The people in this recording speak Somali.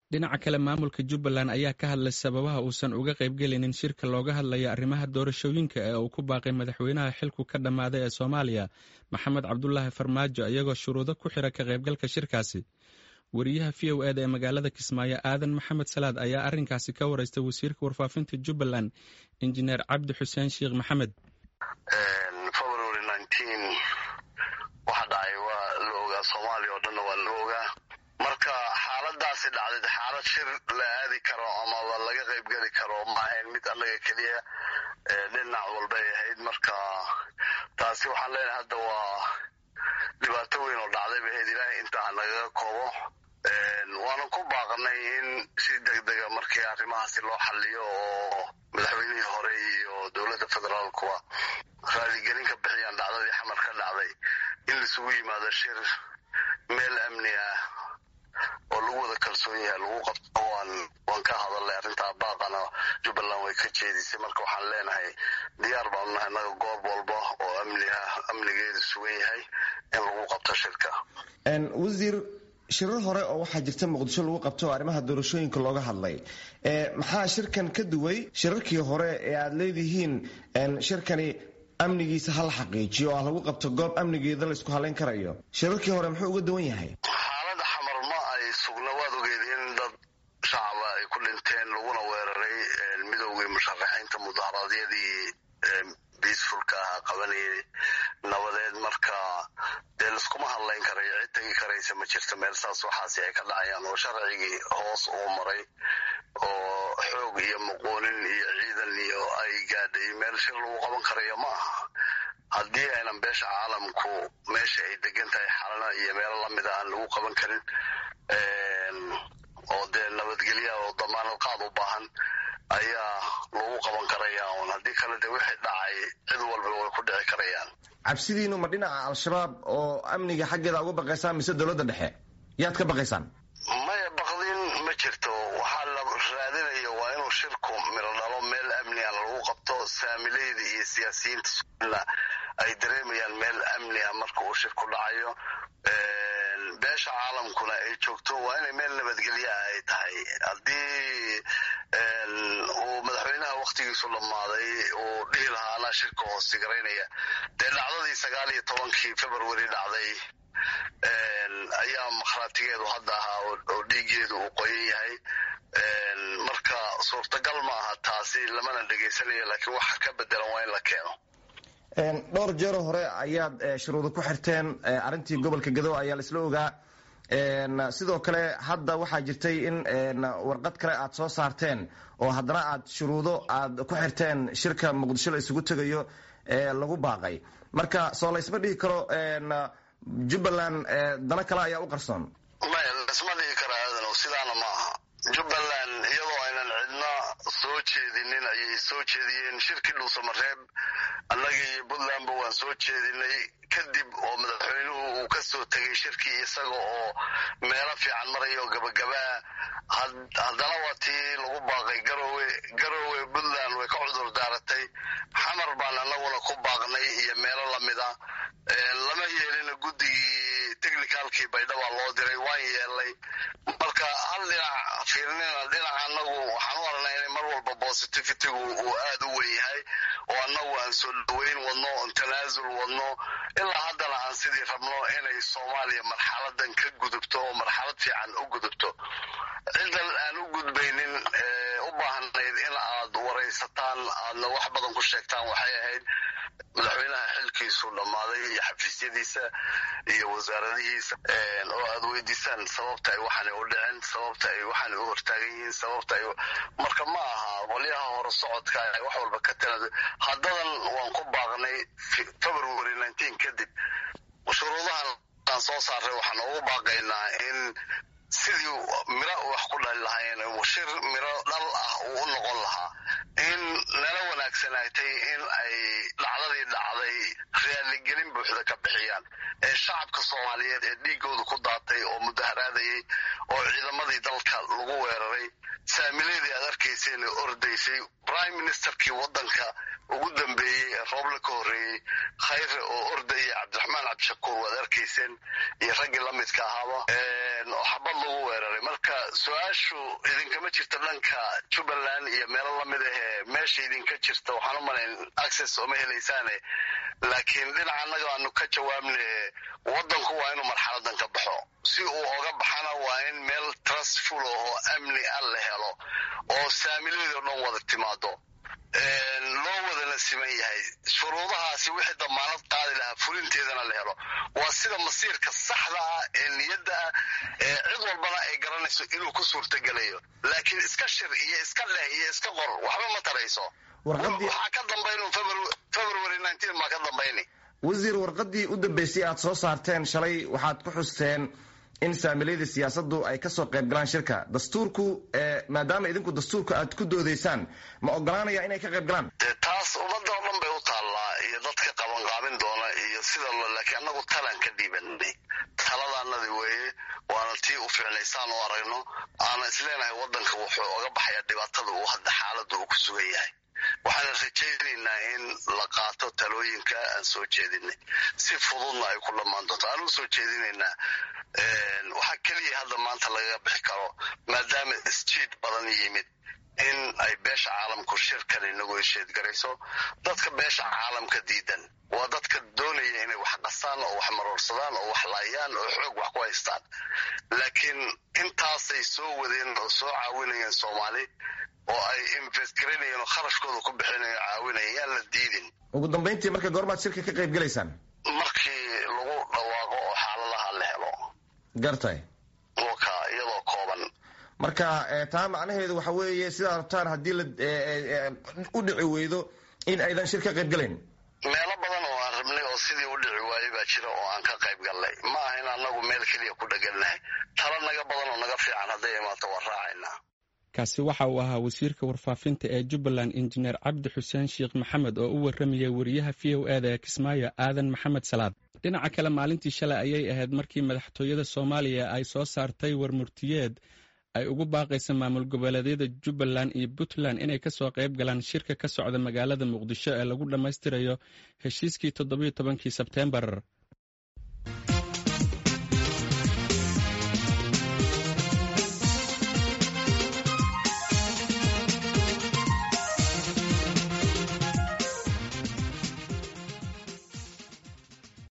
dhinaca kale maamulka jubbaland ayaa ka hadlay sababaha uusan uga qaybgelinin shirka looga hadlaya arrimaha doorashooyinka ee uu ku baaqay madaxweynaha xilku ka dhammaaday ee soomaaliya maxamed cabdulaahi farmaajo iyagoo shuruudo ku xira ka qaybgalka shirkaasi wariyaha v o eda ee magaalada kismaayo aadan maxamed salaad ayaa arrinkaasi ka wareystay wasiirka warfaafinta jubbaland injineer cabdi xuseen sheekh maxamed waxa dhacay waa la ogaa soomaaliya oo dhanna waa la ogaa marka xaaladaasi dhacday xaalad shir la aadi karo amaba laga qaybgeli karo ma ahayn mid annaga keliya dhinac walbay ahayd marka taasi waxaan leenahay hadda waa dhibaato weyn oo dhacday bay ahayd ilaahay intaa nagaga koobo waanan ku baaqnay in si degdega markii arrimahaasi loo xaliyo oo madaxweynihii hore iyo dowladda federaalkuwa raaligelin ka bixiyaan dhacdadii xamar ka dhacday in laisugu yimaado shir meel amni ah oo lagu wada kalsoon yahay lagu qabto waan waan ka hadalnay arrintaa baaqana jubbaland way ka jeedisay marka waxaan leenahay diyaar baanu nahay naga goob walba oo amni ah amnigeedu sugan yahay in lagu qabto shirka wasiir shirar hore oo waxaa jirta muqdisho lagu qabto oo arrimaha doorashooyinka looga hadlay maxaa shirkan ka duway shirarkii hore ee aada leedihiin shirkani amnigiisa hala xaqiijiyo oo ah lagu qabto goob amnigeeda laysku halayn karayo shirarkii hore muxuu uga duwan yahay xaalada xamar ma ay sugna waad ogeed in dad shacaba ay ku dhinteen laguna weeraray midoogii musharaxiinta mudaharaadyadii biisfulka ahaa qabanayay nabadeed marka dee laiskuma hadlayn karayo cid tegi karaysa ma jirto meel saas waxaasi ay ka dhacayaan oo sharcigii hoos uu maray oo xoog iyo muquunin iyo ciidan iyo ay gaadhay meel shir lagu qaban karayo ma aha haddii aynan beesha caalamku meesha ay degan tahay xalana iyo meelo lamida aan lagu qaban karin oo dee nabadgelya oo damaanad qaad u baahan ayaa lagu qaban karaya un haddii kale de wixii dhacay cid walba way ku dhici karayaan cabsidiinu ma dhinaca al-shabaab oo amniga xaggeeda uga baqaysaan mise dowladda dhexe yaad ka baqaysaan maya baqdin ma jirto waxaa la raadinaya waa inuu shirku miro dhalo meel amni a lagu qabto saamileyda iyo siyaasiyiinta somalilan ay dareemayaan meel amni a marka uu shirku dhacayo beesha caalamkuna ay joogto waa inay meel nabadgelya ay tahay haddii uu madaxweynaha waktigiisu dhammaaday uu dhihi lahaa anaa shirka hoostigaraynaya dee dhacdadii sagaal iyo tobankii february dhacday ayaa makhraatigeedu hadda ahaa oo dhiigeedu uu qoyan yahay marka suurtagal ma aha taasi lamana dhegaysanayo laakiin waxa ka bedelan waa in la keeno dhowr jeero hore ayaad shuruudo ku xirteen arrintii gobolka gadow ayaa la isla ogaa sidoo kale hadda waxaa jirtay in warqad kale aad soo saarteen oo haddana aad shuruudo aad ku xirteen shirka muqdisho la isugu tegayo ee lagu baaqay marka soo laysma dhihi karo jubbaland dana kale ayaa u qarsoon maya laisma dhihi kara aadanow sidaana ma aha jubbaland iyadoo aynan cidna soo jeedinin ayay soo jeediyeen shirkii dhuusamareeb annagii puntlandba waan soo jeedinay kadib oo madaxweynuhu uu ka soo tegay shirkii isaga oo meelo fiican maraya oo gabagabaa haddana waa tii lagu baaqay garowe garowe puntland way ka cudur daaratay xamar baan annaguna ku baaqnay iyo meelo lamida lama yeelina guddigii technicalkii baydhabaa loo diray waan yeelnay marka hal dhinac fiirnina dhinaca annagu waxaan u aragnaa inay mar walba positivitigu uu aada u wen yahay oo annagu aan soo dhaweyn wadno on tanaasul wadno ilaa haddana aan sidii rabno inay soomaaliya marxaladan ka gudubto oo marxalad fiican u gudubto cidan aan u gudbaynin u baahnayd in aad waraysataan aadna wax badan ku sheegtaan waxay ahayd madaxweynaha xilkiisu dhammaaday iyo xafiisyadiisa iyo wasaaradihiisa oo aad weydiisaan sababta ay waxaanay u dhicin sababta ay waxaanay u hortaagan yihiin sababta ay marka ma aha qolyaha hore socodka wax walba ka tala haddadan waan ku baaqnay february nineteen kadib shuruudahan aan soo saaray waxaan ugu baaqaynaa in sidii miro wax ku dhali lahaayeen shir miro dhal ah uu u noqon lahaa in nala wanaagsanaatay in ay dhacdadii dhacday raaligelin buuxda ka bixiyaan ee shacabka soomaaliyeed ee dhiigooda ku daatay oo mudaharaadayay oo ciidamadii dalka lagu weeraray saamileedii aad arkayseen ee ordaysay prime ministerkii waddanka ugu dambeeyey ee rooble ka horreeyey khayre oo ordaya cabdiraxmaan cabdishakuur waad arkayseen iyo raggii la midka ahaaba oo xabad lagu weeraray marka su-aashu idinkama jirta dhanka jubbaland iyo meelo lamid ahee meesha idinka jirta waxaan u malayn access ooma helaysaane laakiin dhinaca annaga aanu ka jawaabne waddanku waa inuu marxaladan ka baxo si uu oga baxana waa in meel trustful oo amni ah la helo oo saamileedoo dhan wada timaado loo wadana siman yahay shuruudahaasi wixii damaanad qaadi lahaa fulinteedana la helo waa sida masiirka saxda ah ee niyadda ah ee cid walbana ay garanayso inuu ku suurtagelayo laakiin iska shir iyo iska leh iyo iska qor waxba ma tarayso waxaa ka dambaynu february maa ka dambayni wasiir warqaddii u dambeysay aad soo saarteen shalay waxaad ku xusteen in saamilayda siyaasaddu ay kasoo qayb galaan shirka dastuurku maadaama idinku dastuurka aad ku doodaysaan ma ogolaanaya inay ka qayb galaan de taas ummadda oo dhan bay u taallaa iyo dadka qabanqaabin doona iyo sida laakiin annagu talaan ka dhiibanay taladaanadi weeye waana tii u fiicnaysaan u aragno aana isleenahay waddanka wuxuu oga baxaya dhibaatada uu hadda xaaladda uu ku sugan yahay waxaana rajaynaynaa in la qaato talooyinka aan soo jeedinay si fududna ay ku dhammaan doonto aan u soo jeedinaynaa waxaa keliya hadda maanta lagaga bixi karo maadaama isjiid badan yimid in ay beesha caalamku shirkan inagu hesheedgarayso dadka beesha caalamka diidan waa dadka doonaya inay wax qastaan oo wax maroorsadaan oo wax laayaan oo xoog wax ku haystaan laakiin intaasay soo wadeen oo soo caawinayeen soomaali oo ay investgaraynayeen oo kharashkooda ku bixinayo caawinaya yaan la diidin ugu dambayntii marka goormaad shirka ka qayb gelaysaan markii lagu dhawaaqo oo xaaladaha la helo gartay waka iyadoo kooban marka taa macnaheedu waxa weeye sidaa rabtaan haddii la u dhici weydo in aydan shir ka qayb gelayn meelo badan oo aan rabnay oo sidii u dhici waayey baa jira oo aan ka qayb gallay ma aha in annagu meel keliya ku dhegannahay talo naga badan oo naga fiican hadday imaato waan raacaynaa kaasi waxa uu ahaa wasiirka warfaafinta ee jubbaland injineer cabdi xuseen sheekh maxamed oo u warramayay wariyaha v o e da ee kismaayo aadan maxamed salaad dhinaca kale maalintii shalay ayay ahayd markii madaxtooyada soomaaliya ay soo saartay warmurtiyeed ay ugu baaqaysa maamul goboleedyada jubbaland iyo puntland inay kasoo qayb galaan shirka ka socda magaalada muqdisho ee lagu dhammaystirayo heshiiskii toddobiyo tobankii sebteembar